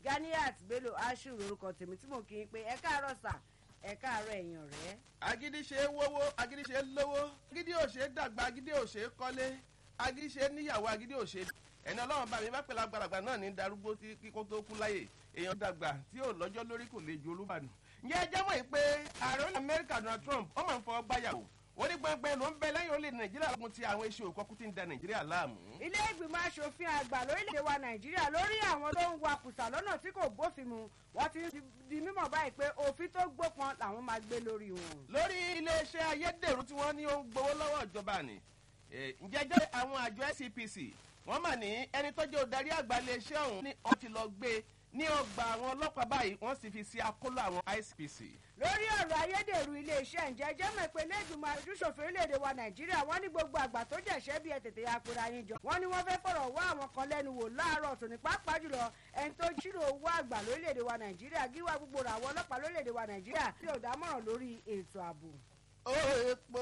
ganiat bello ashiru lorúkọ tèmi tí mò ń kí n pé ẹ káàárọ̀ sà ẹ káàárọ̀ ẹ̀yàn rẹ̀. agídí ṣe é wówó agídí ṣe é lówó agídí ò ṣe é dàgbà agídí ò ṣe é kọ́lé agídí ṣe é níyàwó agídí ò ṣe é ẹni ọlọ́run bá mi bá pẹ̀lú àgbàlagbà náà ní darúgbó tí kíkó tó kú láyè èèyàn dàgbà tí ò lọ́jọ́ lórí kò lè ju olúbàdàn. ǹjẹ́ ẹ jẹ́mọ̀ yìí pé ààrẹ orílẹ̀ amẹ́ríkà donald trump ó máa ń fọwọ́ gbáyàwó wọ́n ní gbọ́ngbẹ́ ló ń bẹ lẹ́yìn orílẹ̀ nàìjíríà lógun ti àwọn iṣẹ́ òkọ́kú tí ń da nàìjíríà láàmú. ilé ìgbìmọ̀ asòfin àgbà lórílẹ̀‐èdè wa nàìjíríà lórí àwọn tó ń wakùsà lọ́nà tí kò bófin mu wọ́n ti di mímọ̀ báyìí pé òfin tó gbópọn làwọn máa gbé lórí wọn. lórí iléeṣẹ́ ayédèrú tí wọ́n ní ó ń gbowó lọ́wọ́ ìjọba ni ǹjẹ́ jẹ́ àwọn àjọ scpc wọ́n mà ní ẹni tó jẹ́ òdarí àgbà iléeṣẹ́ ọ̀hún ni wọ́n ti lọ gbé ní ọgbà àwọn ọlọ́pàá báyìí wọ́n sì fi sí akóló àwọn icpc. lórí ọ̀rọ̀ ayédèrú iléeṣẹ́ ǹjẹ́ jẹ́mọ̀ pé lẹ́gbìmọ̀ àdúṣòfin orílẹ̀-èdè wa nàìjíríà wọ́n ní gbogbo àgbà tó jẹ̀ṣẹ́ bí ẹ tètè apẹ̀rẹ̀ ayín jọ. wọ́n ní wọ́n fẹ́ fọ̀rọ̀ wá àwọn kan lẹ́nu wò láàárọ̀ tòní pàápàá jùlọ ẹni tó ṣírò owó àgbà lórílẹ̀-èdè wa nàìjíríà gíwá gbogbo rà àwọn ọlọ́pàá lórílẹ̀-èdè wa nàìjíríà tí ò dámọ̀ràn lórí ètò ààbò ó epo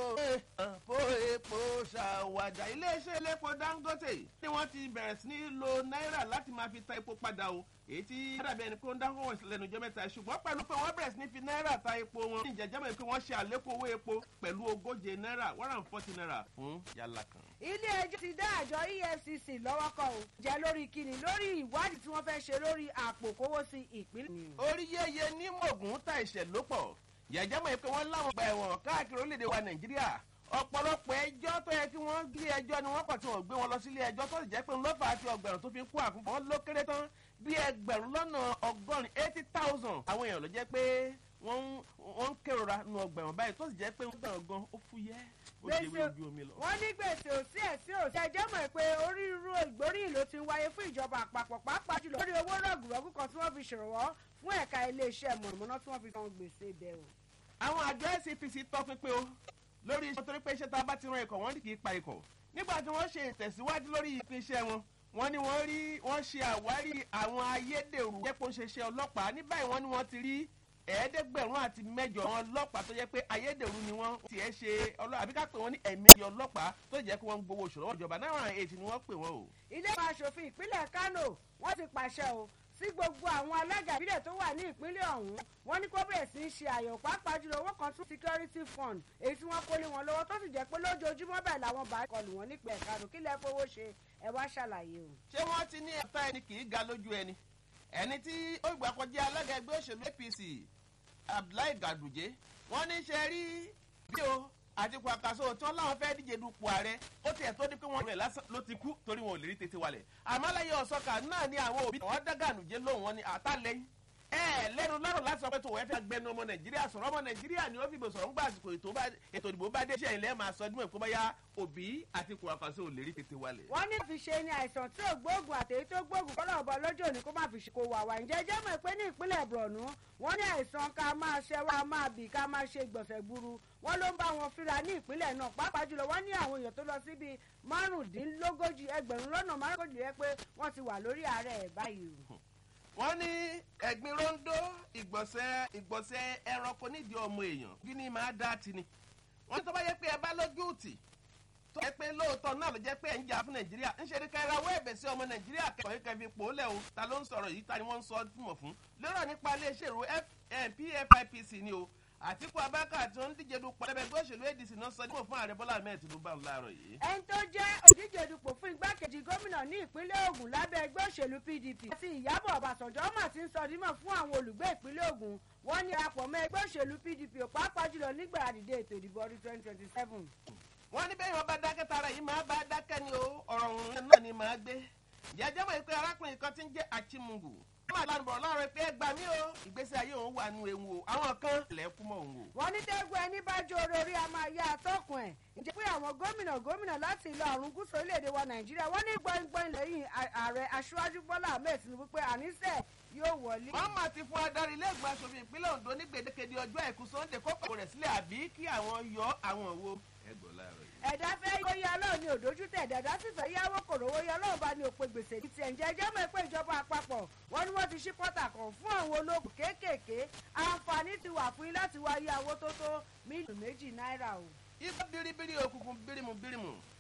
ó epo ṣàwàdà iléeṣẹ́ elépo dangote ni wọ́n ti bẹ̀rẹ̀ sí ní lo náírà láti máa fi ta epo padà o èyí tí dàbí ẹni pé ó ń dáhùn wọ̀nyí lẹ́nu ọjọ́ mẹ́ta ṣùgbọ́n pẹ̀lú pé wọ́n bẹ̀rẹ̀ sí ní fi náírà ta epo wọn ní ìjẹ́jẹ́mọ̀ pé wọ́n ṣe àlékún owó epo pẹ̀lú ogóje náírà one hundred forty naira fún yàrá kan. ilé ẹjọ́ ti dá àjọ efcc lọ́wọ́ kọ́ ò jẹ́ lórí kíni lórí ìwádìí tí wọ́n fẹ́ ṣe lórí àpò kówó sí ìpínlẹ̀. orí yéye ní mògùn ta ìṣẹ̀lópọ̀ yàjámọ̀ pé wọ́n láwọn ọgbà ẹ̀wọ̀n káàkiri orílẹ̀-èdè wa nàìjíríà ọ̀pọ̀lọpọ̀ ẹjọ́ tó yẹ kí wọ́n gbé ẹjọ́ ni wọ́n kàn tí wọ́n gbé wọn lọ sílé ẹjọ́ tó sì jẹ́ pé ńlọ́fà àti ọgbẹ̀rún tó fi ń kó àkúnfọ́ wọn ló kéré tán bí ẹgbẹ̀rún lọ́nà ọgọ́rin eighty thousand àwọn èèyàn ló jẹ́ pé wọ́n ń kérora nu ọgbẹ̀rún báyìí tó sì jẹ́ pé ọgbẹ̀rún gan ó fúyẹ́ ó ṣe wí ojú omi lọ. wọ́n ní gbèsè òsì ẹ̀sìn òsì ẹjọ́ mọ̀ pé onírúurú ìgbóríyìn ló ti ń wáyé fún ìjọba àpapọ̀ pàápàá jùlọ lórí owó rọ̀gùrọ̀gù kan tí wọ́n fi ṣèrànwọ́ fún ẹ̀ka iléeṣẹ́ mọ̀nàmọ́ná tí wọ́n fi san gbèsè ibẹ̀ o àwọn àjọ scpc tọpinpin o lórí iṣẹ́ torí pé iṣẹ́ tá a bá ti ran ikọ̀ wọ́n kì í pa ikọ̀ nígbà tí wọ́n ṣe ìtẹ̀síwájú lórí ìpín iṣẹ́ wọn wọ́n ní wọ́n rí wọ́n ṣe àwárí àwọn ayédèrú jẹ́pọ̀ ṣeṣẹ́ ọlọ́pàá ní báyìí wọ́n ní wọ́n ti rí ẹ̀ẹ́dẹ́gbẹ̀rún àti mẹ́jọ àwọn ọlọ́pàá tó jẹ́ pé ayédèrú ni wọ́n tiẹ̀ ṣe ọlọ́pàá àbí ká pè wọ́n ní ẹ̀mí ọlọ́pàá tó jẹ́ pé wọ́n ń gbowó òṣèlú ìjọba náírà ètì ni wọ́n pè wọ́n o. ilé ìgbà asòfin ìpínlẹ̀ kano wọ́n ti pàṣẹ o sí gbogbo àwọn alága ìbílẹ̀ tó wà ní ìpínlẹ̀ ọ̀hún wọ́n ní kó bẹ̀rẹ̀ sí í ṣe àyẹ̀wò pàápàá jùlọ owó kan tún security fund èyí tí wọ́n kó lé wọn lọ́wọ́ tó sì jẹ́ pé lójoojúmọ́ bẹ́ẹ̀ làwọn bá kọlù wọn nípìnlẹ̀ kánò kí lẹ́ fowó ṣe ẹ wá ṣàlàyé o. ṣé wọ́n ti ní ẹ̀ta ẹni kì í ga lójú ẹni ẹni tí ó gbà kọjá alága ẹgbẹ́ òṣèlú apc abdullahi gaduje wọ́n ní ṣe rí bí o àti kwakaso tí wọn láwọn fẹẹ díje dupò ààrẹ ó tiẹ̀ tó di pé wọn rẹ̀ lásán ló ti kú torí wọn ò lè rí tètè wálẹ̀ àmọ́ lẹ́yìn ọ̀sọ́kà náà ni àwọn òbí wọn dágànújẹ́ lóhùn wọn ni àtàlẹ́yìn ẹ lẹ́nu lọ́rọ̀ láti sọ pé tó wọ́n fẹ́ gbẹnu ọmọ nàìjíríà sọ̀rọ̀ ọmọ nàìjíríà ni ó fi gbèsò ọ̀hún gbà àsìkò ètò ìdìbò bá dé ṣẹ́yìn lẹ́ẹ̀ máa sọ ọdún ẹ̀kọ́ báyà òbí àti kwakaso ò lè rí tètè wálẹ̀. wọ́n ní fi ṣe ni àìsàn tí ò gbóògùn àtẹ̀yí tó gbóògùn kọ́lọ́ ọ̀bọ lọ́jọ́ òní kó má fi ṣe kó wà wá ǹjẹ́ jẹ́ mọ̀ pé ní ìpínlẹ̀ borno wọ́n ní àìsàn ká máa ṣẹ́ wá máa bì ká máa ṣe gbọ̀nsẹ̀ gburu wọ́n ló ń bá wọn fínra ní ìpínlẹ̀ náà pàápàá jùlọ wọ́n ní àwọn èèyàn tó lọ síbi márùndínlógójì ẹgbẹ̀rún lọ́nà márùndínlógójì rẹ pé wọ́n ti wà lórí ààrẹ báyìí wọ́n ní ẹ̀gbin rondo ìgbọ̀nsẹ̀ ìgbọ̀nsẹ̀ ẹranko nídìí ọmọ èèyàn kí ni máa dá ti ni. wọ́n ní tó bá yẹ pé ẹ bá lójú tì tó yẹ pé lóòótọ́ náà ló jẹ́ pé ẹ̀ ń jà fún nàìjíríà ń ṣe ní ká ẹrawọ́ ẹ̀bẹ̀ sí ọmọ nàìjíríà kẹ́kọ̀ọ́ yìí kẹfì pò ó lẹ̀ o ta ló ń sọ̀rọ̀ yìí ta ni wọ́n ń sọ mọ̀ fún. lérò nípa iléeṣẹ́ ìró pfipc ni o àtìkú abáka tí ó ń díje dupò ẹgbẹ́ òṣèlú adc náà sọ nímọ̀ fún ààrẹ bọ́lá ahmed tinubu àwọn láàárọ̀ yìí. ẹni tó jẹ́ òdíje dupò fún igbákejì gómìnà ní ìpínlẹ̀ ogun lábẹ́ ẹgbẹ́ òṣèlú pdp àti ìyábọ̀ ọ̀bàṣánjọ́ mà ti ń sọ dímọ̀ fún àwọn olùgbé ìpínlẹ̀ ogun wọ́n ní apọ̀ mọ́ ẹgbẹ́ òṣèlú pdp ò pàápàá jùlọ nígbà àdìdé ètò ìdìbò ọdún twenty twenty seven. wọ́n ní bẹ́ẹ̀ wọ́n bá dákẹ́ tara yìí máa bá dákẹ́ ni o ọ̀rọ̀ òun náà ni máa gbé jẹjẹ́ mọ̀ pé arákùnrin kan ti ń jẹ́ achimungu wọ́n máa lánàá bọ̀ láàárọ̀ pé ẹ gbà mí o ìgbésí ayé òun wà nù ewu o àwọn kan lẹ̀ kú mọ́ òun o. wọ́n ní tẹ́gbọ́ ẹni bá jó orí a máa yá atọ́kùn ẹ̀ ǹjẹ́ pé àwọn gómìnà gómìnà láti ìlà ọ̀run gúúsù orílẹ̀-èdè wa nàìjíríà wọ́n ní gbọ́ngbọ́n lẹ́yìn ààrẹ aṣáájú bọ́lá ahmed tinubu pé àníṣe yóò wọlé. wọ́n máa ti fún adarí ilé ìgbìmọ̀ asòfin ìpínlẹ̀ ondo ní gbèdékede ọjọ́ àìkú sunday kókò rẹ̀ sílẹ̀ àbí kí àwọn yọ àwọn wo. ẹ gbọ́ láàárọ̀ yìí. ẹ̀dá fẹ́ yóò yá ọlọ́run ní òdójú tẹ̀ ẹ̀dá sì fẹ́ yáwó kòròwó yá ọlọ́run bá ní òpin gbèsè ní tiẹ̀ ǹjẹ́ ẹjẹ́ mọ̀ pé ìjọba àpapọ̀ wọ́n ní wọ́n ti ṣí pọ́tà kan fún àwọn ológun kéékèèké àǹfààní ti wà fún yín láti wá yá owó tó tó mílíọ̀nù méjì náírà o. ibà biribiri òkùnkùn birimu birimu